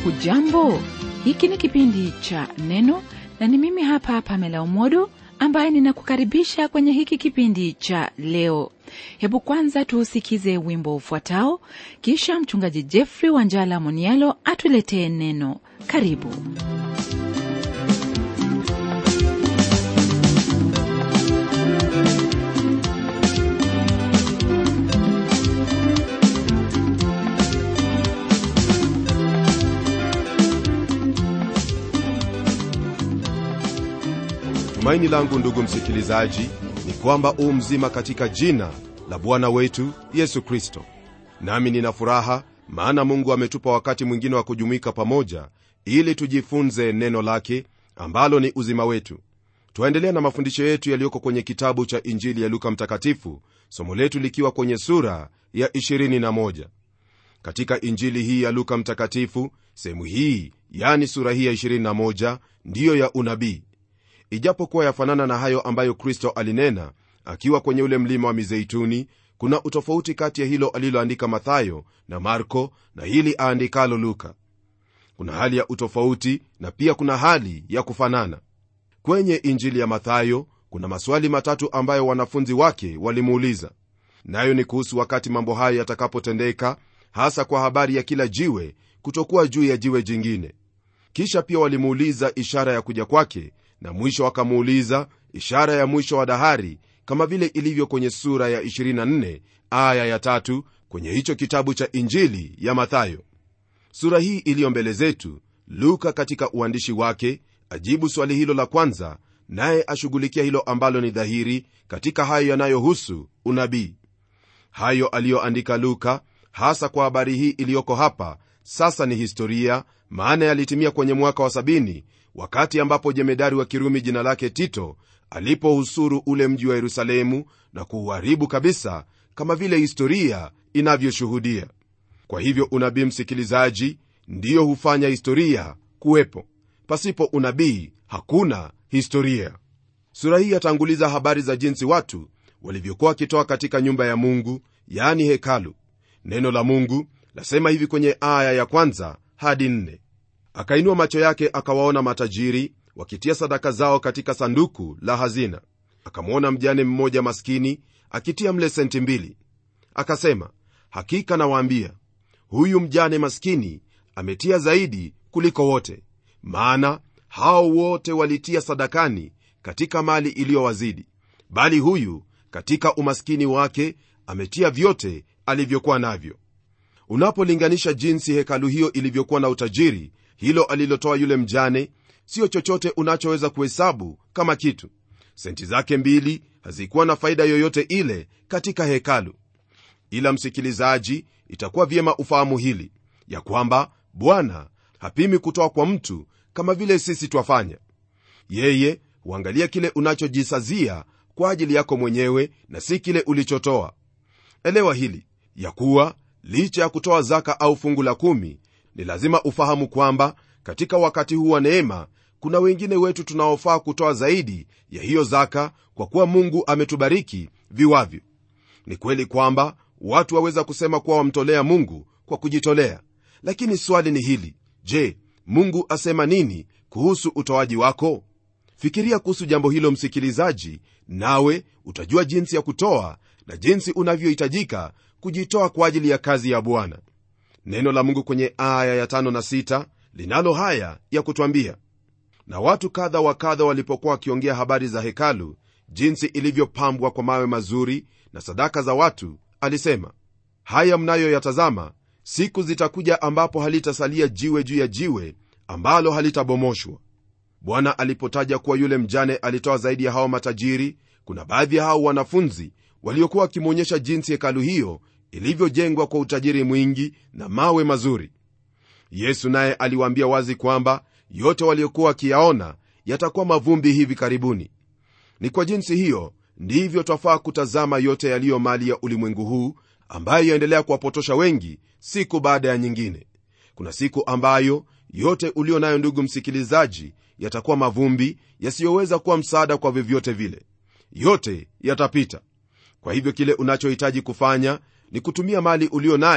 hujambo hiki ni kipindi cha neno na ni mimi hapa pamela umodo ambaye ninakukaribisha kwenye hiki kipindi cha leo hebu kwanza tuusikize wimbo ufuatao kisha mchungaji jeffrey wanjala monialo atuletee neno karibu tumaini langu ndugu msikilizaji ni kwamba u mzima katika jina la bwana wetu yesu kristo nami nina furaha maana mungu ametupa wakati mwingine wa kujumuika pamoja ili tujifunze neno lake ambalo ni uzima wetu twaendelea na mafundisho yetu yaliyoko kwenye kitabu cha injili ya luka mtakatifu somo letu likiwa kwenye sura ya 21 katika injili hii ya luka mtakatifu sehemu hii yani sura hii ya 21 ndiyo ya unabii ijapokuwa yafanana na hayo ambayo kristo alinena akiwa kwenye ule mlima wa mizeituni kuna utofauti kati ya hilo aliloandika mathayo na marko na hili aandikalo luka kuna hali ya utofauti na pia kuna hali ya kufanana kwenye injili ya mathayo kuna maswali matatu ambayo wanafunzi wake walimuuliza nayo ni kuhusu wakati mambo hayo yatakapotendeka hasa kwa habari ya kila jiwe kutokuwa juu ya jiwe jingine kisha pia walimuuliza ishara ya kuja kwake na mwisho wakamuuliza ishara ya mwisho wa dahari kama vile ilivyo kwenye sura ya 24 aya ya tatu kwenye hicho kitabu cha injili ya mathayo sura hii iliyo mbele zetu luka katika uandishi wake ajibu swali hilo la kwanza naye ashughulikia hilo ambalo ni dhahiri katika hayo yanayohusu unabii hayo aliyoandika luka hasa kwa habari hii iliyoko hapa sasa ni historia maana yalitimia kwenye mwaka wa sabini wakati ambapo jemedari wa kirumi jina lake tito alipohusuru ule mji wa yerusalemu na kuuharibu kabisa kama vile historia inavyoshuhudia kwa hivyo unabii msikilizaji ndiyo hufanya historia kuwepo pasipo unabii hakuna historia sura hii yatanguliza habari za jinsi watu walivyokuwa wakitoa katika nyumba ya mungu yaani hekalu neno la mungu lasema hivi kwenye aya ya kwanza hadi nne akainua macho yake akawaona matajiri wakitia sadaka zao katika sanduku la hazina akamwona mjane mmoja maskini akitia mle senti mbili akasema hakika nawaambia huyu mjane maskini ametia zaidi kuliko wote maana hao wote walitia sadakani katika mali iliyowazidi bali huyu katika umaskini wake ametia vyote alivyokuwa navyo unapolinganisha jinsi hekalu hiyo ilivyokuwa na utajiri hilo alilotoa yule mjane siyo chochote unachoweza kuhesabu kama kitu senti zake mbili hazikuwa na faida yoyote ile katika hekalu ila msikilizaji itakuwa vyema ufahamu hili ya kwamba bwana hapimi kutoa kwa mtu kama vile sisi twafanya yeye huangalia kile unachojisazia kwa ajili yako mwenyewe na si kile ulichotoa elewa hili ya kuwa licha ya kutoa zaka au fungu la kumi ni lazima ufahamu kwamba katika wakati huu wa neema kuna wengine wetu tunaofaa kutoa zaidi ya hiyo zaka kwa kuwa mungu ametubariki viwavyo ni kweli kwamba watu waweza kusema kuwa wamtolea mungu kwa kujitolea lakini swali ni hili je mungu asema nini kuhusu utoaji wako fikiria kuhusu jambo hilo msikilizaji nawe utajua jinsi ya kutoa na jinsi unavyohitajika kujitoa kwa ajili ya kazi ya bwana neno la mungu kwenye aya ya tano na sita linalo haya ya kutwambia na watu kadha wa kadha walipokuwa wakiongea habari za hekalu jinsi ilivyopambwa kwa mawe mazuri na sadaka za watu alisema haya mnayoyatazama siku zitakuja ambapo halitasalia jiwe juu ya jiwe ambalo halitabomoshwa bwana alipotaja kuwa yule mjane alitoa zaidi ya hao matajiri kuna baadhi ya hao wanafunzi waliokuwa wakimwonyesha jinsi hekalu hiyo ilivyojengwa kwa utajiri mwingi na mawe mazuri yesu naye aliwaambia wazi kwamba yote waliokuwa wakiyaona yatakuwa mavumbi hivi karibuni ni kwa jinsi hiyo ndivyo twafaa kutazama yote yaliyo mali ya ulimwengu huu ambayo yaendelea kuwapotosha wengi siku baada ya nyingine kuna siku ambayo yote ulio nayo ndugu msikilizaji yatakuwa mavumbi yasiyoweza kuwa msaada kwa vyovyote vile yote yatapita kwa hivyo kile unachohitaji kufanya ni kutumia mali ulio nayo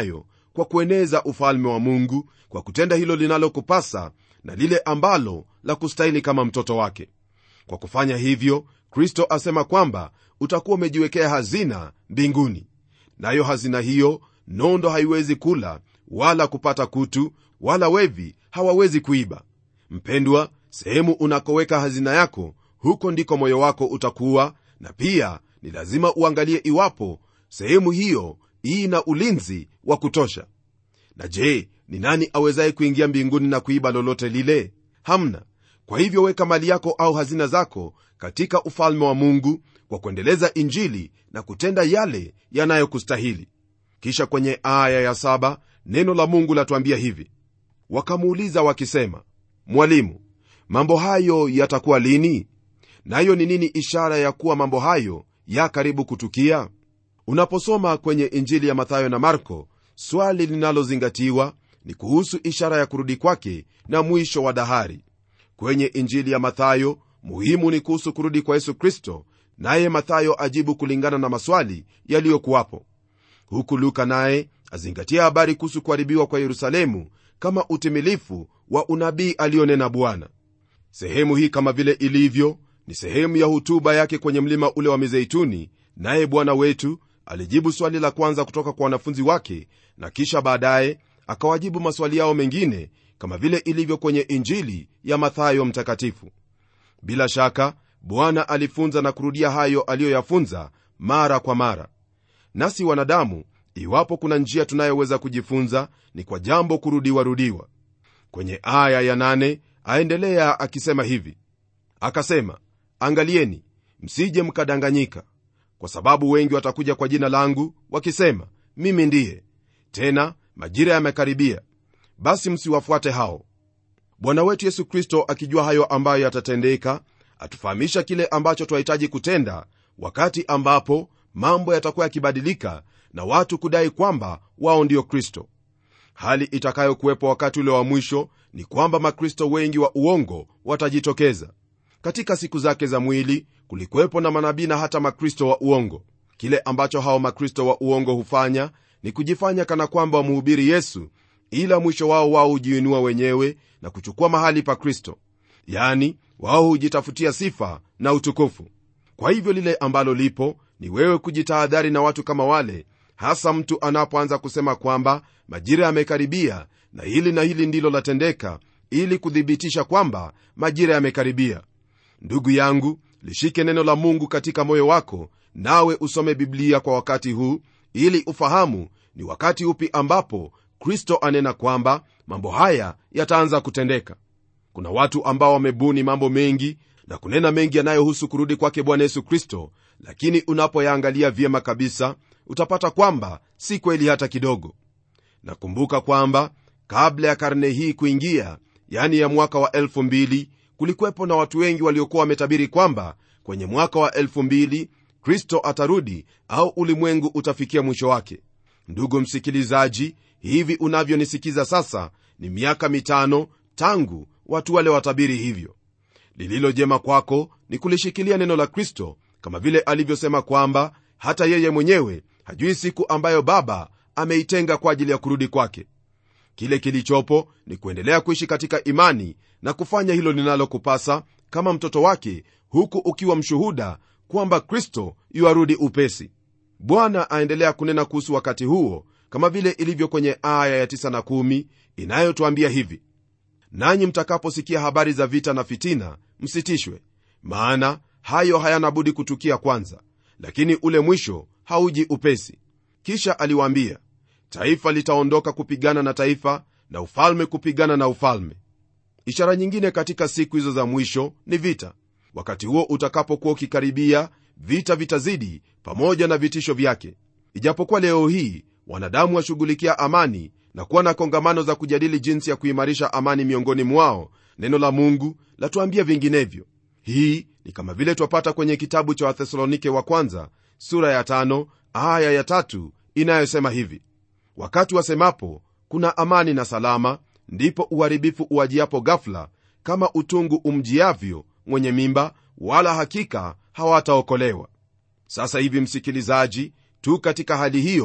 kwa kueneza ufalme wa mungu kwa kutenda hilo linalokupasa na lile ambalo la kustahili kama mtoto wake kwa kufanya hivyo kristo asema kwamba utakuwa umejiwekea hazina mbinguni nayo hazina hiyo nondo haiwezi kula wala kupata kutu wala wevi hawawezi kuiba mpendwa sehemu unakoweka hazina yako huko ndiko moyo wako utakuwa na pia ni lazima uangalie iwapo sehemu hiyo ina ulinzi wa kutosha na je ni nani awezaye kuingia mbinguni na kuiba lolote lile hamna kwa hivyo weka mali yako au hazina zako katika ufalme wa mungu kwa kuendeleza injili na kutenda yale yanayokustahili kisha kwenye aya ya saba neno la mungu latuambia hivi wakamuuliza wakisema mwalimu mambo hayo yatakuwa lini nayo ni nini ishara ya kuwa mambo hayo ya karibu kutukia unaposoma kwenye injili ya mathayo na marko swali linalozingatiwa ni kuhusu ishara ya kurudi kwake na mwisho wa dahari kwenye injili ya mathayo muhimu ni kuhusu kurudi kwa yesu kristo naye mathayo ajibu kulingana na maswali yaliyokuwapo huku luka naye azingatia habari kuhusu kuharibiwa kwa yerusalemu kama utimilifu wa unabii aliyonena bwana sehemu hii kama vile ilivyo ni sehemu ya hutuba yake kwenye mlima ule wa mizeituni naye bwana wetu alijibu swali la kwanza kutoka kwa wanafunzi wake na kisha baadaye akawajibu maswali yao mengine kama vile ilivyo kwenye injili ya mathayo mtakatifu bila shaka bwana alifunza na kurudia hayo aliyoyafunza mara kwa mara nasi wanadamu iwapo kuna njia tunayoweza kujifunza ni kwa jambo kurudiwarudiwa kwenye aya ya nane aendelea akisema hivi akasema angalieni msije mkadanganyika kwa sababu wengi watakuja kwa jina langu wakisema mimi ndiye tena majira yamekaribia basi msiwafuate hao bwana wetu yesu kristo akijua hayo ambayo yatatendeka atufahamisha kile ambacho twahitaji kutenda wakati ambapo mambo yatakuwa yakibadilika na watu kudai kwamba wao ndio kristo hali itakayokuwepo wakati ule wa mwisho ni kwamba makristo wengi wa uongo watajitokeza katika siku zake za mwili kulikuwepo na manabii na hata makristo wa uongo kile ambacho hao makristo wa uongo hufanya ni kujifanya kana kwamba wamuhubiri yesu ila mwisho wao wao hujiinua wenyewe na kuchukua mahali pa kristo yani wao hujitafutia sifa na utukufu kwa hivyo lile ambalo lipo ni wewe kujitahadhari na watu kama wale hasa mtu anapoanza kusema kwamba majira yamekaribia na hili na hili ndilo latendeka ili kuthibitisha kwamba majira yamekaribia ndugu yangu lishike neno la mungu katika moyo wako nawe usome biblia kwa wakati huu ili ufahamu ni wakati upi ambapo kristo anena kwamba mambo haya yataanza kutendeka kuna watu ambao wamebuni mambo mengi na kunena mengi yanayohusu kurudi kwake bwana yesu kristo lakini unapoyaangalia vyema kabisa utapata kwamba si kweli hata kidogo nakumbuka kwamba kabla ya karne hii kuingia yani ya mwaka wa 2000 kulikuwepo na watu wengi waliokuwa wametabiri kwamba kwenye mwaka wa 2000 kristo atarudi au ulimwengu utafikia mwisho wake ndugu msikilizaji hivi unavyonisikiza sasa ni miaka mitano tangu watu wale watabiri hivyo lililo jema kwako ni kulishikilia neno la kristo kama vile alivyosema kwamba hata yeye mwenyewe hajui siku ambayo baba ameitenga kwa ajili ya kurudi kwake kile kilichopo ni kuendelea kuishi katika imani na kufanya hilo linalokupasa kama mtoto wake huku ukiwa mshuhuda kwamba kristo yuarudi upesi bwana aendelea kunena kuhusu wakati huo kama vile ilivyo kwenye aya ya 9 na 1 inayotwambia hivi nanyi mtakaposikia habari za vita na fitina msitishwe maana hayo hayana budi kutukia kwanza lakini ule mwisho hauji upesi kisha aliwaambia taifa litaondoka kupigana na taifa na ufalme kupigana na ufalme ishara nyingine katika siku hizo za mwisho ni vita wakati huo utakapokuwa ukikaribia vita vitazidi pamoja na vitisho vyake ijapokuwa leo hii wanadamu washughulikia amani na kuwa na kongamano za kujadili jinsi ya kuimarisha amani miongoni mwao neno la mungu latuambia vinginevyo hii ni kama vile twapata kwenye kitabu cha wathesalonike wa kwanza sura ya tano, aya ya tatu, inayosema hivi wakati wasemapo kuna amani na salama ndipo uharibifu uwajiapo gafla kama utungu umjiavyo mwenye mimba wala hakika hawataokolewa sasa hivi msikilizaji tu katika hali hiyo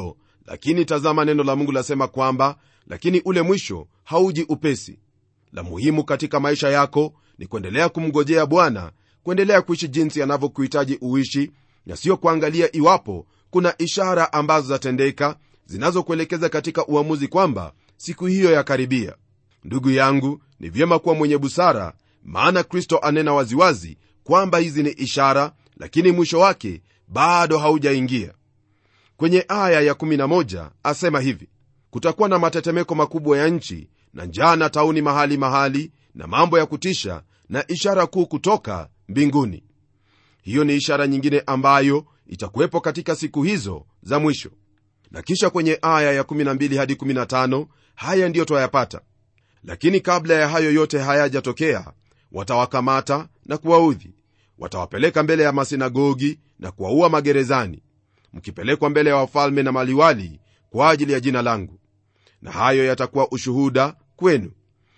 lakini tazama neno la mungu lasema kwamba lakini ule mwisho hauji upesi la muhimu katika maisha yako ni kuendelea kumngojea bwana kuendelea kuishi jinsi anavyokuhitaji uishi na sio kuangalia iwapo kuna ishara ambazo zatendeka zinazokuelekeza katika uamuzi kwamba siku hiyo yakaribia ndugu yangu ni vyema kuwa mwenye busara maana kristo anena waziwazi kwamba hizi ni ishara lakini mwisho wake bado haujaingia kwenye aya ya11 asema hivi kutakuwa na matetemeko makubwa ya nchi na njaa na tauni mahali mahali na mambo ya kutisha na ishara kuu kutoka mbinguni hiyo ni ishara nyingine ambayo itakuwepo katika siku hizo za mwisho na kisha kwenye aya ya12 hadi 15 haya ndiyo twayapata lakini kabla ya hayo yote hayajatokea watawakamata na kuwaudhi watawapeleka mbele ya masinagogi na kuwaua magerezani mkipelekwa mbele ya wafalme na maliwali kwa ajili ya jina langu na hayo yatakuwa ushuhuda kwenu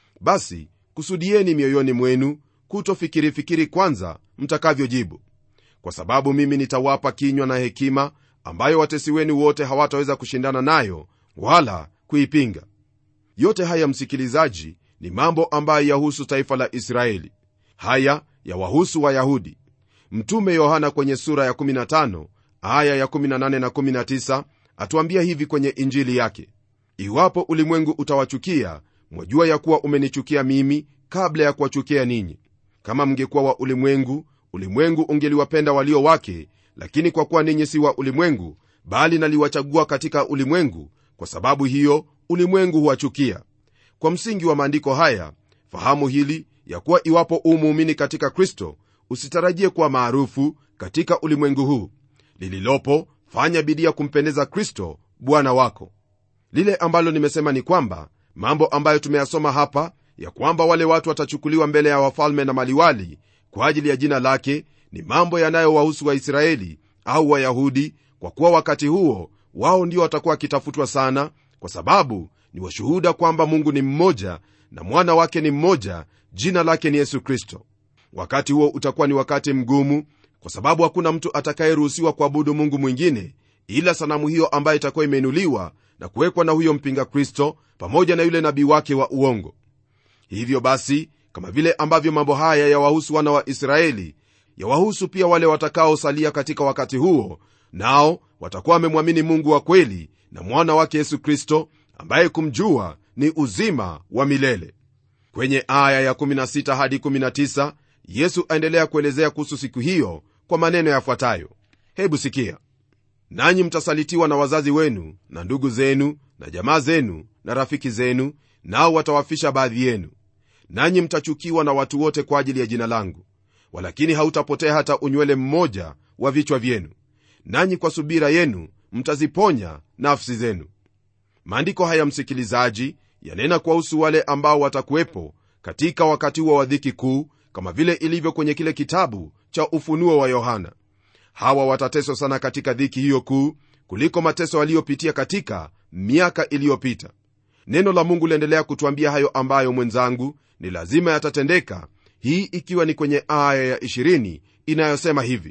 basi kusudieni mioyoni mwenu kutofikirifikiri kwanza mtakavyojibu kwa sababu mimi nitawapa kinywa na hekima ambayo watesi wenu wote hawataweza kushindana nayo wala kuipinga yote haya msikilizaji ni mambo ambayo yahusu taifa la israeli haya yawahusu wayahudi mtume yohana kwenye sura ya 15 aya ya 18 na 19 atuambia hivi kwenye injili yake iwapo ulimwengu utawachukia mwajua ya kuwa umenichukia mimi kabla ya kuwachukia ninyi kama mngekuwa wa ulimwengu ulimwengu ungeliwapenda walio wake lakini kwa kuwa ninyi si wa ulimwengu bali naliwachagua katika ulimwengu kwa sababu hiyo ulimwengu huwachukia kwa msingi wa maandiko haya fahamu hili ya kuwa iwapo umuumini katika kristo usitarajie kuwa maarufu katika ulimwengu huu lililopo fanya bidii ya kumpendeza kristo bwana wako lile ambalo nimesema ni kwamba mambo ambayo tumeyasoma hapa ya kwamba wale watu watachukuliwa mbele ya wafalme na maliwali kwa ajili ya jina lake ni mambo yanayowahusu waisraeli au wayahudi kwa kuwa wakati huo wao ndio watakuwa wakitafutwa sana kwa sababu ni washuhuda kwamba mungu ni mmoja na mwana wake ni mmoja jina lake ni yesu kristo wakati huo utakuwa ni wakati mgumu kwa sababu hakuna mtu atakayeruhusiwa kuabudu mungu mwingine ila sanamu hiyo ambayo itakuwa imeinuliwa na kuwekwa na huyo mpinga kristo pamoja na yule nabii wake wa uongo hivyo basi kama vile ambavyo mambo haya yawahusu wana wa israeli yawahusu pia wale watakaosalia katika wakati huo nao watakuwa wamemwamini mungu wa kweli na mwana wake yesu kristo ambaye kumjua ni uzima wa milele kwenye aya ya16 hadi 19 yesu aendelea kuelezea kuhusu siku hiyo kwa maneno yafuatayo hebu sikia nanyi mtasalitiwa na wazazi wenu na ndugu zenu na jamaa zenu na rafiki zenu nao watawafisha baadhi yenu nanyi mtachukiwa na watu wote kwa ajili ya jina langu walakini hautapotea hata unywele mmoja wa vichwa vyenu nanyi kwa subira yenu mtaziponya nafsi zenu maandiko haya msikilizaji yanena kuwahusu wale ambao watakuwepo katika wakati huo wa dhiki kuu kama vile ilivyo kwenye kile kitabu cha ufunuo wa yohana hawa watateswa sana katika dhiki hiyo kuu kuliko mateso aliyopitia katika miaka iliyopita neno la mungu liendelea kutwambia hayo ambayo mwenzangu ni lazima yatatendeka hii ikiwa ni kwenye aya ya 20 inayosema hivi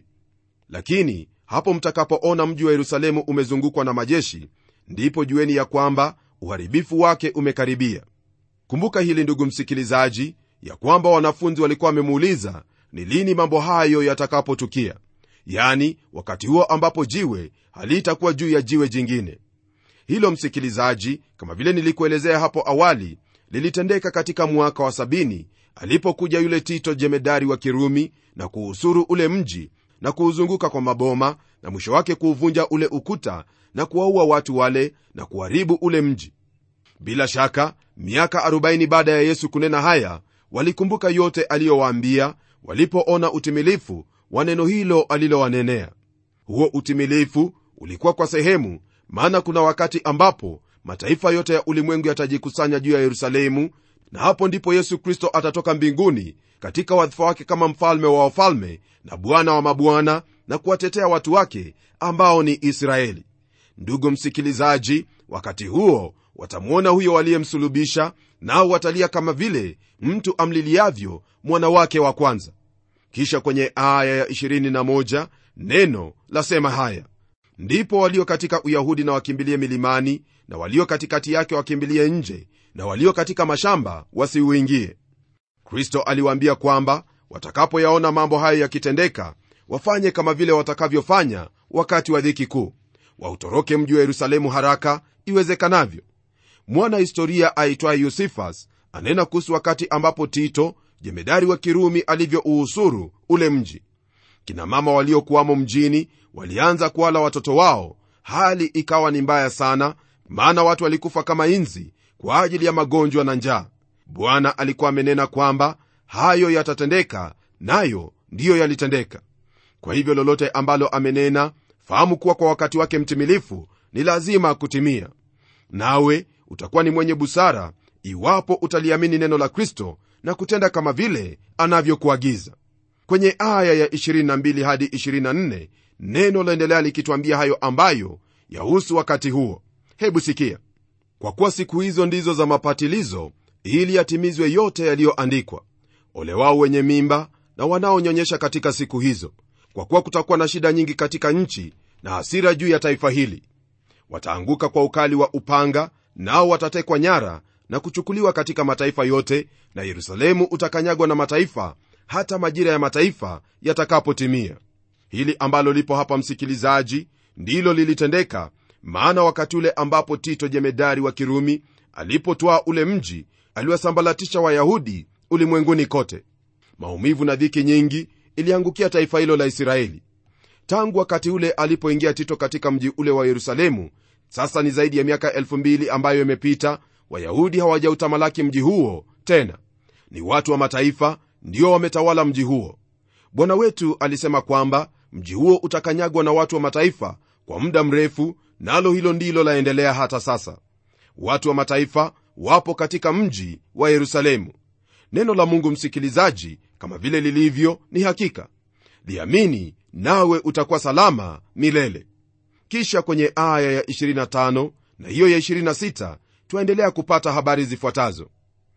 lakini hapo mtakapoona mji wa yerusalemu umezungukwa na majeshi ndipo jueni ya kwamba uharibifu wake umekaribia kumbuka hili ndugu msikilizaji ya kwamba wanafunzi walikuwa wamemuuliza ni lini mambo hayo yatakapotukia yani wakati huo ambapo jiwe halitakuwa juu ya jiwe jingine hilo msikilizaji kama vile nilikuelezea hapo awali lilitendeka katika mwaka wa sabini alipokuja yule tito jemedari wa kirumi na kuusuru ule mji na kuuzunguka kwa maboma na mwisho wake kuuvunja ule ukuta na kuwaua watu wale na kuharibu ule mji bila shaka miaka 40 baada ya yesu kunena haya walikumbuka yote aliyowaambia walipoona utimilifu wa neno hilo alilowanenea huo utimilifu ulikuwa kwa sehemu maana kuna wakati ambapo mataifa yote ya ulimwengu yatajikusanya juu ya yerusalemu na hapo ndipo yesu kristo atatoka mbinguni katika wadhifa wake kama mfalme wa wafalme na bwana wa mabwana na kuwatetea watu wake ambao ni israeli ndugu msikilizaji wakati huo watamwona huyo waliyemsulubisha nao watalia kama vile mtu amliliavyo mwana wake wa kwanza kisha kwenye aya ya 21 neno lasema haya ndipo walio katika uyahudi na wakimbilie milimani na walio katikati yake wakimbilie nje na walio katika mashamba wasiuingie kristo aliwaambia kwamba watakapoyaona mambo hayo yakitendeka wafanye kama vile watakavyofanya wakati wa dhiki kuu wautoroke mji wa yerusalemu haraka iwezekanavyo mwana historia aitwaye yusifas anena kuhusu wakati ambapo tito jemedari wa kirumi alivyouhusuru ule mji kina mama waliokuwamo mjini walianza kuwala watoto wao hali ikawa ni mbaya sana maana watu walikufa kama inzi kwa ajili ya magonjwa na njaa bwana alikuwa amenena kwamba hayo yatatendeka nayo ndiyo yalitendeka kwa hivyo lolote ambalo amenena fahamu kuwa kwa wakati wake mtimilifu ni lazima kutimia nawe utakuwa ni mwenye busara iwapo utaliamini neno la kristo na kutenda kama vile anavyokuagiza kwenye aya ya 22 hadi 24 neno laendelea likitwambia hayo ambayo yahusu wakati huo hebu sikia kwa kuwa siku hizo ndizo za mapatilizo ili yatimizwe yote yaliyoandikwa ole wao wenye mimba na wanaonyonyesha katika siku hizo kwa kuwa kutakuwa na shida nyingi katika nchi na hasira juu ya taifa hili wataanguka kwa ukali wa upanga nao watatekwa nyara na kuchukuliwa katika mataifa yote na yerusalemu utakanyagwa na mataifa hata majira ya mataifa yatakapotimia hili ambalo lipo hapa msikilizaji ndilo lilitendeka maana wakati ule ambapo tito jemedari wa kirumi alipotwaa ule mji aliwasambalatisha wayahudi ulimwenguni kote maumivu na dhiki nyingi iliangukia taifa hilo la israeli tangu wakati ule alipoingia tito katika mji ule wa yerusalemu sasa ni zaidi ya miaka 2000 ambayo imepita wayahudi hawajautamalaki mji huo tena ni watu wa mataifa ndio wametawala mji huo bwana wetu alisema kwamba mji huo utakanyagwa na watu wa mataifa kwa muda mrefu nalo hilo ndilo laendelea hata sasa watu wa mataifa wapo katika mji wa yerusalemu neno la mungu msikilizaji kama vile lilivyo ni hakika liamini nawe utakuwa salama milele kisha kwenye aya ya 25 na hiyo ya 26 twaendelea kupata habari zifuatazo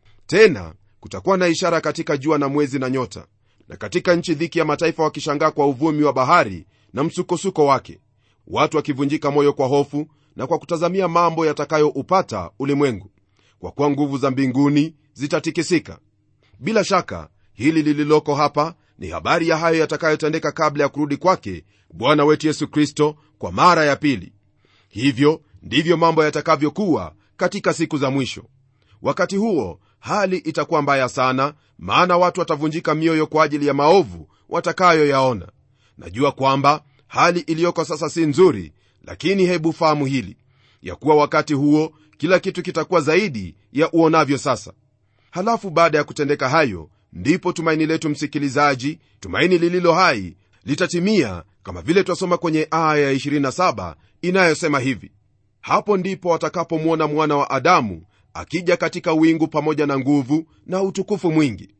tena kutakuwa na ishara katika jua na mwezi na nyota na katika nchi dhiki ya mataifa wakishangaa kwa uvumi wa bahari na msukosuko wake watu wakivunjika moyo kwa hofu na kwa kutazamia mambo yatakayoupata ulimwengu kwa kuwa nguvu za mbinguni zitatikisika bila shaka hili lililoko hapa ni habari ya hayo yatakayotendeka kabla ya kurudi kwake bwana wetu yesu kristo kwa mara ya pili hivyo ndivyo mambo yatakavyokuwa katika siku za mwisho wakati huo hali itakuwa mbaya sana maana watu watavunjika mioyo kwa ajili ya maovu watakayoyaona najua kwamba hali iliyoko sasa si nzuri lakini hebu fahamu hili ya kuwa wakati huo kila kitu kitakuwa zaidi ya uonavyo sasa halafu baada ya kutendeka hayo ndipo tumaini letu msikilizaji tumaini lililo hai litatimia kama vile twasoma kwenye aya ya 27 inayosema hivi hapo ndipo watakapomwona mwana wa adamu akija katika wingu pamoja na nguvu na utukufu mwingi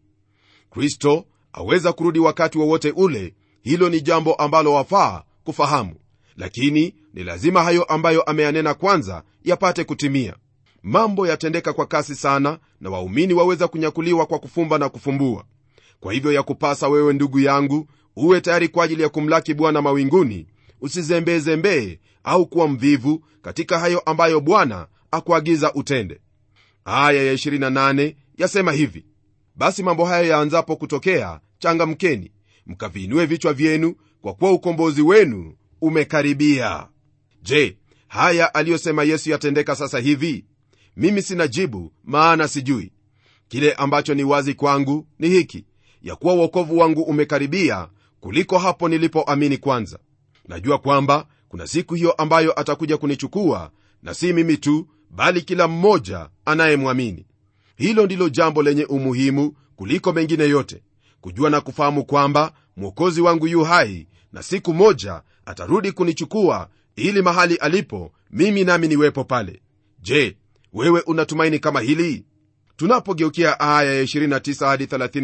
kristo aweza kurudi wakati wowote wa ule hilo ni jambo ambalo wafaa kufahamu lakini ni lazima hayo ambayo ameyanena kwanza yapate kutimia mambo yatendeka kwa kasi sana na waumini waweza kunyakuliwa kwa kufumba na kufumbua kwa hivyo yakupasa wewe ndugu yangu uwe tayari kwa ajili ya kumlaki bwana mawinguni usizembezembee au kuwa mvivu katika hayo ambayo bwana akuagiza utende aya ya 28 yasema hivi basi mambo haya yaanzapo kutokea changamkeni mkaviinue vichwa vyenu kwa kuwa ukombozi wenu umekaribia je haya aliyosema yesu yatendeka sasa hivi mimi sina jibu maana sijui kile ambacho ni wazi kwangu ni hiki ya kuwa uokovu wangu umekaribia kuliko hapo nilipoamini kwanza najua kwamba kuna siku hiyo ambayo atakuja kunichukua na si mimi tu bali kila mmoja anayemwamini hilo ndilo jambo lenye umuhimu kuliko mengine yote kujua na kufahamu kwamba mwokozi wangu yu hai na siku moja atarudi kunichukua ili mahali alipo mimi nami niwepo pale je wewe unatumaini kama hili tunapogeukia aya ya 29 hadi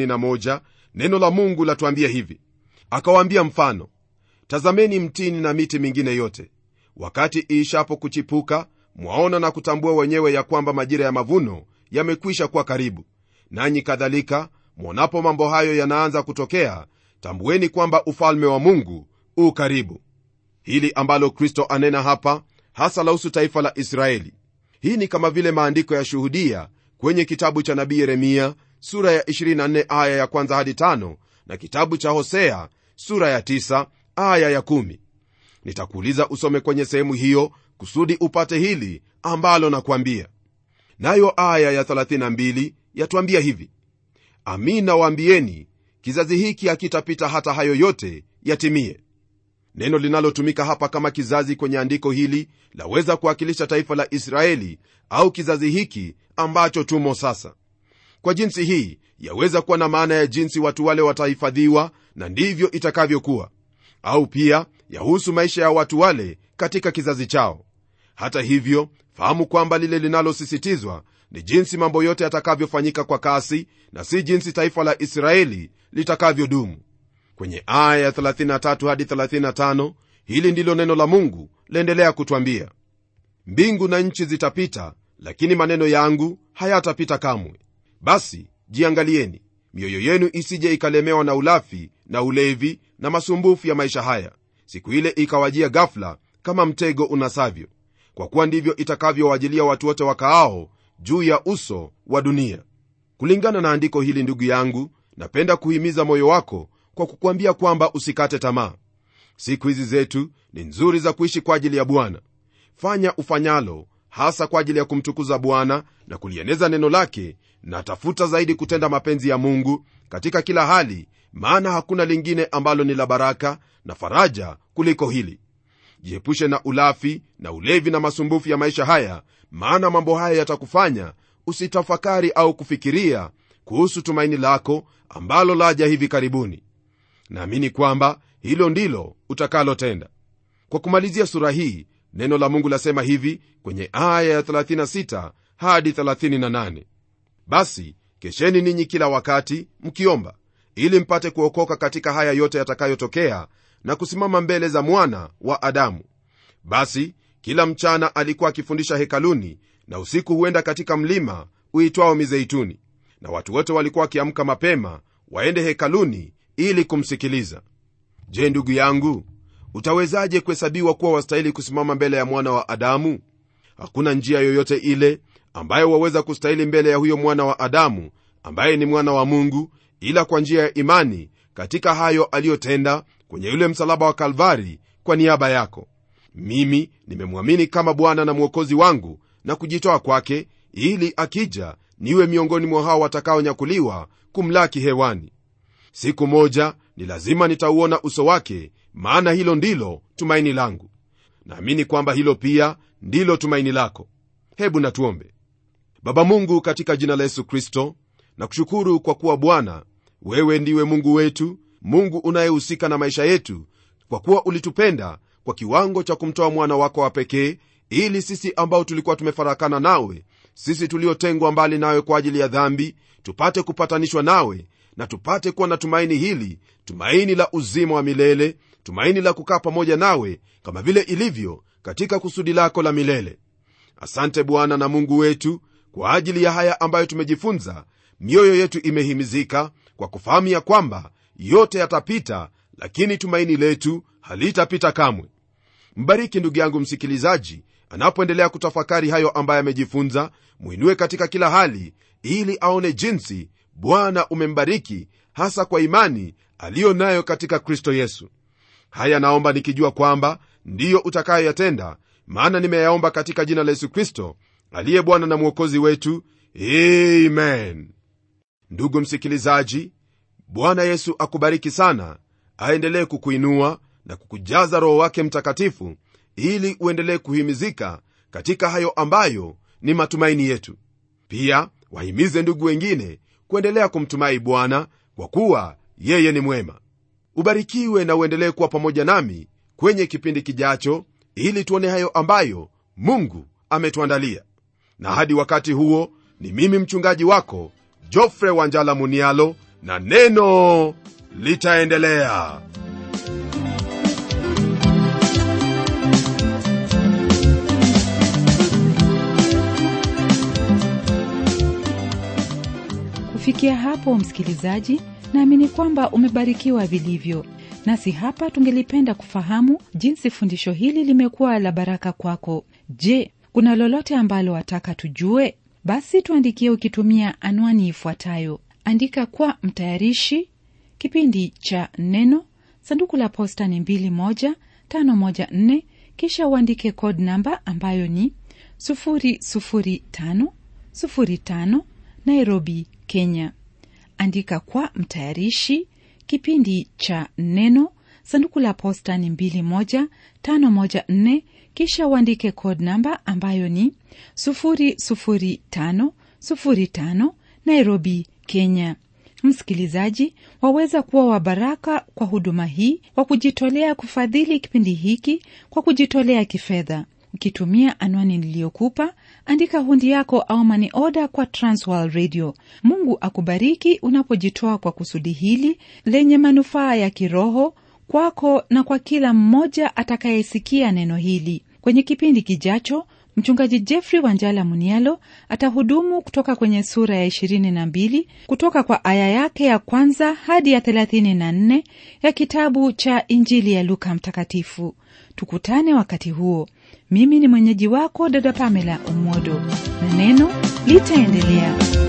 31 neno la mungu latuambia hivi akawaambia mfano tazameni mtini na miti mingine yote wakati iishapo kuchipuka mwaona na kutambua wenyewe ya kwamba majira ya mavuno yamekwisha kuwa karibu nanyi kadhalika mwonapo mambo hayo yanaanza kutokea tambueni kwamba ufalme wa mungu u karibu hili ambalo kristo anena hapa hasa lahusu taifa la israeli hii ni kama vile maandiko ya shuhudia kwenye kitabu cha nabii yeremia sura ya 24 aya ya kwanza hadi tano na kitabu cha hosea sura ya 9 aya ya 1 nitakuuliza usome kwenye sehemu hiyo kusudi upate hili ambalo nakwambia nayo aya ya 32 yatwambia hivi amin nawaambieni kizazi hiki hakitapita hata hayo yote yatimie neno linalotumika hapa kama kizazi kwenye andiko hili laweza kuwakilisha taifa la israeli au kizazi hiki ambacho tumo sasa kwa jinsi hii yaweza kuwa na maana ya jinsi watu wale watahifadhiwa na ndivyo itakavyokuwa au pia yahusu maisha ya watu wale katika kizazi chao hata hivyo fahamu kwamba lile linalosisitizwa ni jinsi mambo yote yatakavyofanyika kwa kasi na si jinsi taifa la israeli litakavyodumu kwenye aya ya 33 hadi 35 hili ndilo neno la mungu laendelea kutwambia mbingu na nchi zitapita lakini maneno yangu hayatapita kamwe basi jiangalieni mioyo yenu isije ikalemewa na ulafi na ulevi na masumbufu ya maisha haya siku ile ikawajia gafla kama mtego unasavyo kwa kuwa ndivyo itakavyowajilia watu wote wakaao juu ya uso wa dunia kulingana na andiko hili ndugu yangu napenda kuhimiza moyo wako kwa kukwambia kwamba usikate tamaa siku hizi zetu ni nzuri za kuishi kwa ajili ya bwana fanya ufanyalo hasa kwa ajili ya kumtukuza bwana na kulieneza neno lake na tafuta zaidi kutenda mapenzi ya mungu katika kila hali maana hakuna lingine ambalo ni la baraka na faraja kuliko hili jiepushe na ulafi na ulevi na masumbufu ya maisha haya maana mambo haya yatakufanya usitafakari au kufikiria kuhusu tumaini lako ambalo laja hivi karibuni naamini kwamba hilo ndilo utakalotenda kwa kumalizia sura hii neno la mungu lasema hivi kwenye aya ya 36 hadi 38 basi kesheni ninyi kila wakati mkiomba ili mpate kuokoka katika haya yote yatakayotokea na kusimama mbele za mwana wa adamu basi kila mchana alikuwa akifundisha hekaluni na usiku huenda katika mlima uitwao mizeituni na watu wote walikuwa wakiamka mapema waende hekaluni ili kumsikiliza je ndugu yangu utawezaje kuhesabiwa kuwa wastahili kusimama mbele ya mwana wa adamu hakuna njia yoyote ile ambayo waweza kustahili mbele ya huyo mwana wa adamu ambaye ni mwana wa mungu ila kwa njia ya imani katika hayo aliyotenda kwenye yule msalaba wa kalvari kwa niaba yako mimi nimemwamini kama bwana na mwokozi wangu na kujitoa kwake ili akija niwe miongoni mwa hao watakaonyakuliwa kumlaki hewani siku moja ni lazima nitauona uso wake maana hilo ndilo tumaini langu naamini kwamba hilo pia ndilo tumaini lako hebu natuombe baba mungu katika jina la yesu kristo na kushukuru kwa kuwa bwana wewe ndiwe mungu wetu mungu unayehusika na maisha yetu kwa kuwa ulitupenda kwa kiwango cha kumtoa mwana wako wa pekee ili sisi ambao tulikuwa tumefarakana nawe sisi tuliotengwa mbali nawe kwa ajili ya dhambi tupate kupatanishwa nawe na tupate kuwa na tumaini hili tumaini la uzima wa milele tumaini la kukaa pamoja nawe kama vile ilivyo katika kusudi lako la milele asante bwana na mungu wetu kwa ajili ya haya ambayo tumejifunza mioyo yetu imehimizika kwa kufahamu ya kwamba yote yatapita lakini tumaini letu halitapita kamwe mbariki ndugu yangu msikilizaji anapoendelea kutafakari hayo ambayo amejifunza mwinue katika kila hali ili aone jinsi bwana umembariki hasa kwa imani aliyo nayo katika kristo yesu haya naomba nikijua kwamba ndiyo utakayoyatenda maana nimeyaomba katika jina la yesu kristo aliye bwana na mwokozi wetu amen ndugu msikilizaji bwana yesu akubariki sana aendelee kukuinua na kukujaza roho wake mtakatifu ili uendelee kuhimizika katika hayo ambayo ni matumaini yetu pia wahimize ndugu wengine kuendelea kumtumai bwana kwa kuwa yeye ni mwema ubarikiwe na uendelee kuwa pamoja nami kwenye kipindi kijacho ili tuone hayo ambayo mungu ametuandalia na hadi wakati huo ni mimi mchungaji wako jofre wanjala munialo na neno litaendelea kufikia hapo msikilizaji naamini kwamba umebarikiwa vilivyo nasi hapa tungelipenda kufahamu jinsi fundisho hili limekuwa la baraka kwako je kuna lolote ambalo wataka tujue basi tuandikie ukitumia anwani ifuatayo andika kwa mtayarishi kipindi cha neno sanduku la posta ni 21514 kisha uandike code namba ambayo ni 00505 nairobi kenya andika kwa mtayarishi kipindi cha neno sanduku la posta ni 21514 kisha uandike code namba ambayo ni 00505 nairobi kenya msikilizaji waweza kuwa wa baraka kwa huduma hii kwa kujitolea kufadhili kipindi hiki kwa kujitolea kifedha ukitumia anwani niliyokupa andika hundi yako au mani oda kwa transworld radio mungu akubariki unapojitoa kwa kusudi hili lenye manufaa ya kiroho kwako na kwa kila mmoja atakayesikia neno hili kwenye kipindi kijacho mchungaji jeffrey wanjala munialo atahudumu kutoka kwenye sura ya 22 kutoka kwa aya yake ya kwanza hadi ya 34 ya kitabu cha injili ya luka mtakatifu tukutane wakati huo mimi ni mwenyeji wako dada pamela umodo na neno litaendelea